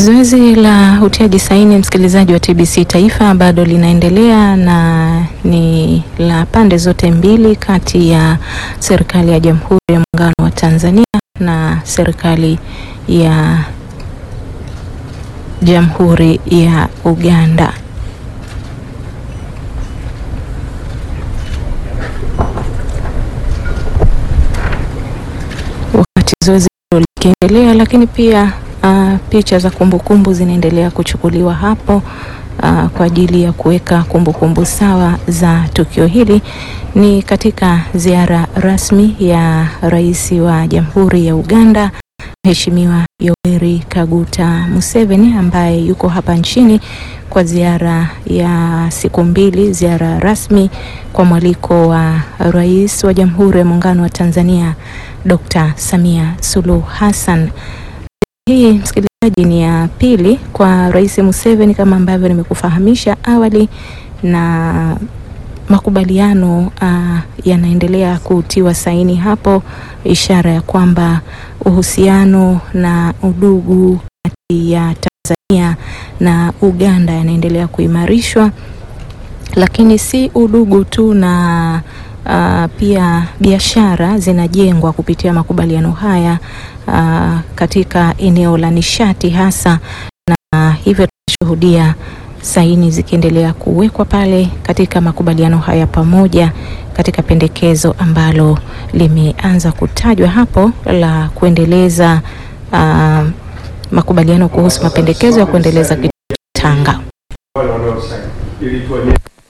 Zoezi la utiaji saini msikilizaji wa TBC Taifa bado linaendelea na ni la pande zote mbili kati ya serikali ya Jamhuri ya Muungano wa Tanzania na serikali ya Jamhuri ya Uganda. Wakati zoezi hilo likiendelea, lakini pia uh, picha za kumbukumbu zinaendelea kuchukuliwa hapo uh, kwa ajili ya kuweka kumbukumbu sawa za tukio hili. Ni katika ziara rasmi ya Rais wa Jamhuri ya Uganda Mheshimiwa Yoweri Kaguta Museveni ambaye yuko hapa nchini kwa ziara ya siku mbili, ziara rasmi kwa mwaliko wa Rais wa Jamhuri ya Muungano wa Tanzania Dr. Samia Suluhu Hassan. Hii msikilizaji, ni ya pili kwa Rais Museveni kama ambavyo nimekufahamisha awali, na makubaliano uh, yanaendelea kutiwa saini hapo, ishara ya kwamba uhusiano na udugu kati ya Tanzania na Uganda yanaendelea kuimarishwa, lakini si udugu tu na Uh, pia biashara zinajengwa kupitia makubaliano haya uh, katika eneo la nishati hasa, na hivyo tunashuhudia saini zikiendelea kuwekwa pale katika makubaliano haya pamoja katika pendekezo ambalo limeanza kutajwa hapo la kuendeleza uh, makubaliano kuhusu mapendekezo ya kuendeleza Tanga.